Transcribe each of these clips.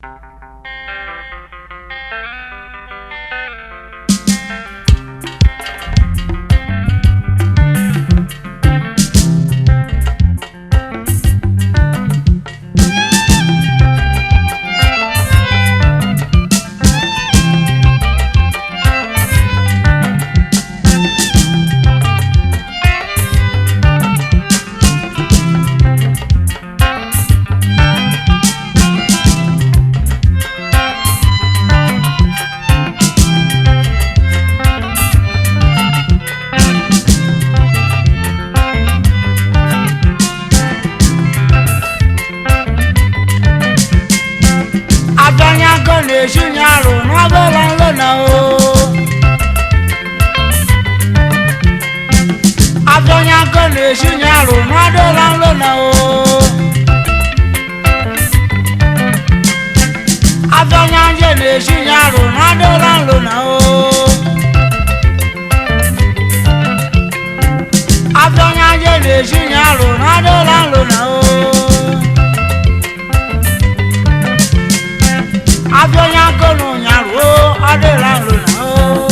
abịanyago na-esi nyarụ n'ọbụla nlo na o abịanyago na-esi nyarụ n'ọdụla nlo na o abịanyanje na-esi nyarụ n'ọdụla nlo na o abịanyanje na-esi nyarụ n'ọdụla nlo na o abịanya gonu nyaruo adịla nrona o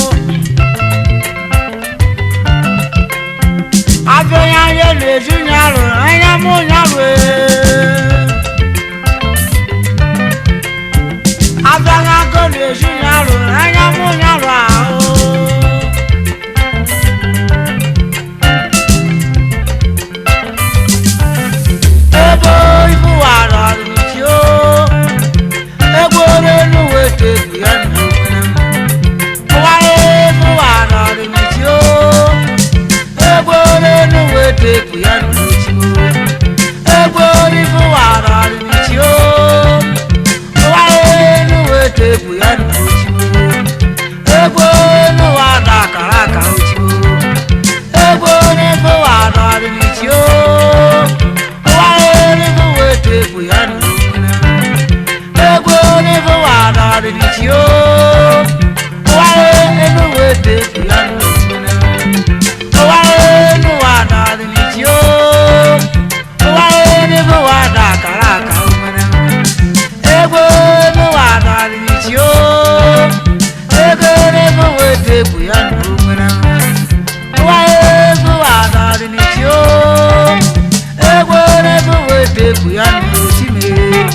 abịanya ihe na-esi nyarụ anya mụ nyarụ abịanya go na-esi nyarụ anya mụ nyarụ ahụ ebe ibu wara ọdịnichi o egboro elu wete egwu ya na onwere m ụwara elu wara ọdịnichi o egboro elu wete egwu ya na ochi o egboro ibu wara ọdịnichi o ụwara elu wete egwu ya na ochi o egboro elu wada akara aka ochi o egboro ibu wara ọdịnichi o ụwara elu wete egwu ya na onwere m egwu n'ibu wada ọdịnichi o ụwara elu wete ya ụwara elu wada ọdịnichi o ụwara n'ibu wada akara aka nwere egwu elu wada ọdịnichi o ego n'ibu wete egwu ya na nwere ụwara elu wada ọdịnichi o egwu n'ibu wete egwu ya na osimiri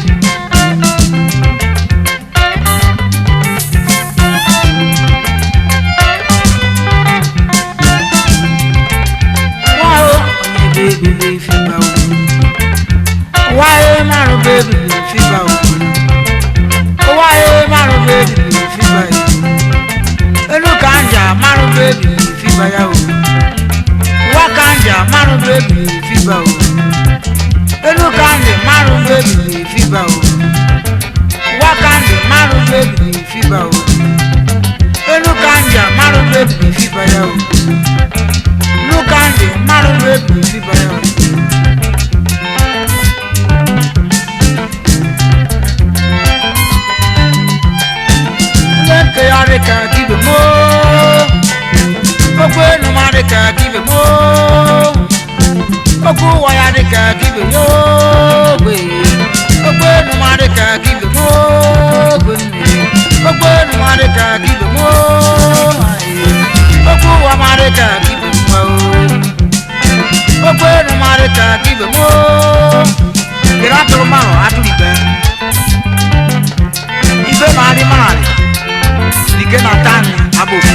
wáyé márùn bébì lè fi bá òkú wáyé márùn bébì lè fi bá yìí inú kànjà márùn bébì lè fi bá yà wò wá kànjà márùn bébì lè fi bá wò inú kànjà márùn bébì lè fi bá wò wá kànjà márùn bébì lè fi bá wò inú kànjà márùn bébì lè fi bá yà wò inú kànjà márùn bébì lè fi bá yà wò. Leke ya dị ka kibe mo Okwu enu ma dị ka kibe mo Okwu ụwa ya dị ka kibe yo gbe Okwu enu ma dị ka kibe mo gbe nne Okwu enu ma dị ka kibe mo aye. Okwu ụwa ma dị ka kibe mo Okwu enu ma dị ka kibe mo Kere atụrụ mmanụ atụrụ ibe Ibe ma adị mmanụ Nike na tani abofu.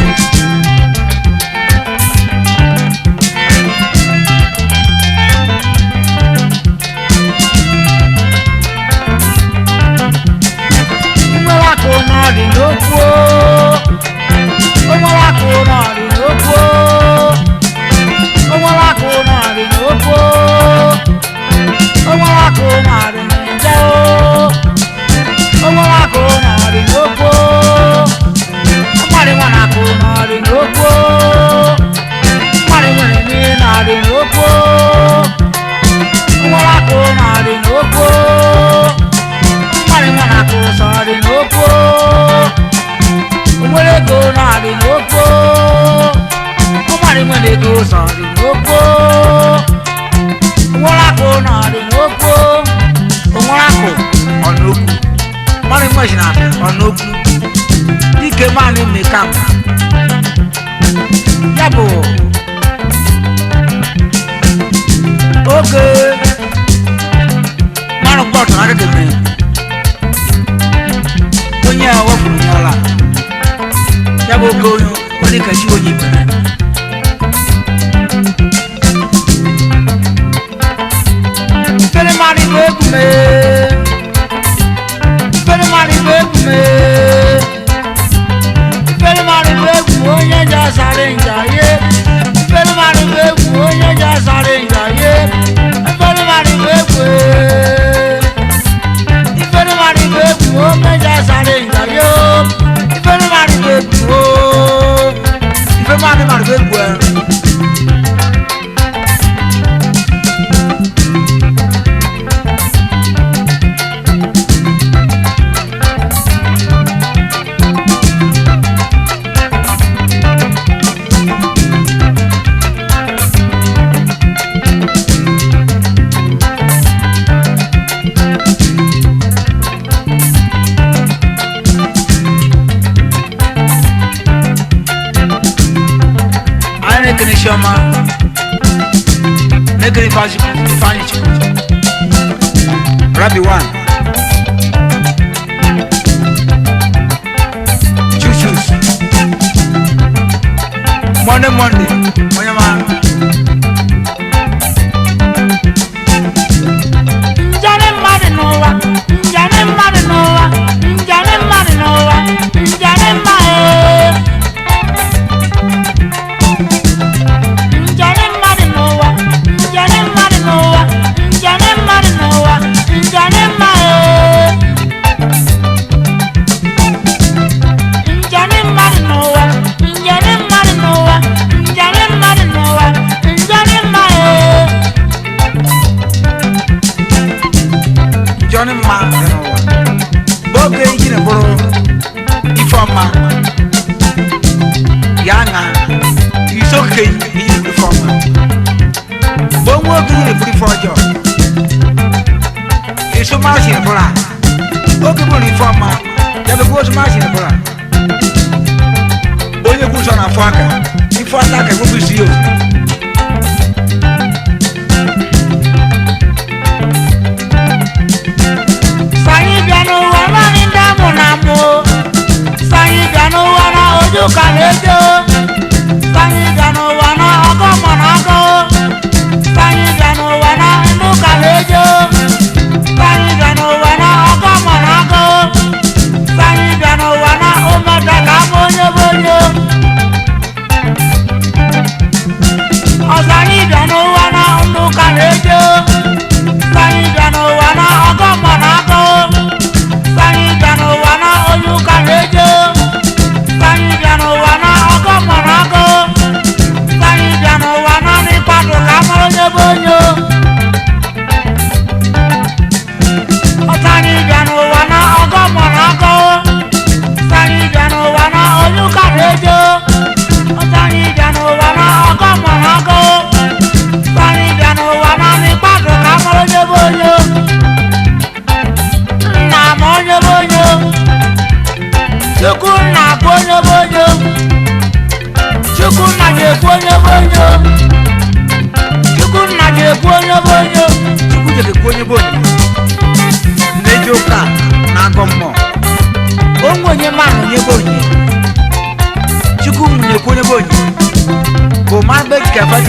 Nwere akụ n'ọdị n'okwu o. O nwere akụ n'ọdị n'okwu o. O nwere akụ n'ọdị n'okwu o. O nwere akụ n'ọdị n'nje o. O nwere akụ n'ọdị n'okwu o. Mmadụ nwa na-akụ n'ọdị n'okwu n'okwu dike maanị mekam ya bụ oge mmanụ bọtụ na agagebe onye a wepụrụ ya ọla ya bụ oge onye onye kachi onye ibere Fere mari bụ egwu mee Fere mari bụ egwu mee Fere mari bụ egwu onye ji asara nja ye Fere mari bụ egwu onye ji asara nja ye Fere mari bụ egwu ee. Ifere mari bụ egwu onye ji asara nja ye Ifere mari bụ egwu oo. Ife mari mari bụ egwu ee. anyị na-ekene chiọma na-ekene ifeanyị ifeanyị chukwu rabi wan chuchus monde monde onye ma njani mmadụ n'ụwa njani mmadụ n'ụwa njani mmadụ n'ụwa njani mmadụ njani mmadụ n'ụwa njani mmadụ n'ụwa njani mmadụ n'ụwa njani mmadụ njani mmadụ n'ụwa njani mmadụ n'ụwa njani mmadụ n'ụwa njani mmadụ njọni mma dị n'ụwa bụ oge iji na bụrụ ife ọma ya na isoke ihe ife ọma bụ onwe oge iji na bụrụ ife ọjọọ isomachi na bụrụ a oge bụrụ ife ọma ya bụ osomachi na bụrụ a onye kwụ nsọ na afọ aka ife ọta aka ekwepụ isi ya Sanyi bịa n'ụwa naanị ndị amụ na amụ Sanyi bịa n'ụwa na ojú ka na-eje Sanyi bịa n'ụwa na ọgọ mọ na agọ Sanyi bịa n'ụwa na ndụ ka na-eje Sanyi bịa n'ụwa na ọgọ mọ na agọ Sanyi bịa n'ụwa na ụmụda ka abụ onye bụ onye Ọsanyi bịa n'ụwa na ndụ ka na-eje Sanyi bịa n'ụwa na ọgọ mọ na agọ Sanyi bịa n'ụwa na onye ụka na-eje Sanyi bịa n'ụwa na ọgọ mọ na agọ Sanyi bịa n'ụwa na n'ịkpadụ ka amara onye bụ onye Ọsanyi bịa n'ụwa na ọgọ mọ na agọ Sanyi bịa n'ụwa na onye ụka na-eje Ọsanyi bịa n'ụwa na ọgọ mọ na agọ Sanyi bịa n'ụwa na n'ịkpadụ ka amara onye bụ onye nna m onye bụ onye chukwu nna bụ onye bụ onye chukwu nna ga-ekwu onye bụ onye chukwu nna ga-ekwu onye bụ onye chukwu ga-ekwu onye bụ onye na-eji ụka na-agọ mmụọ onwe onye mmanụ onye bụ onye chukwu na-ekwu onye bụ onye bụ ma mgbe ka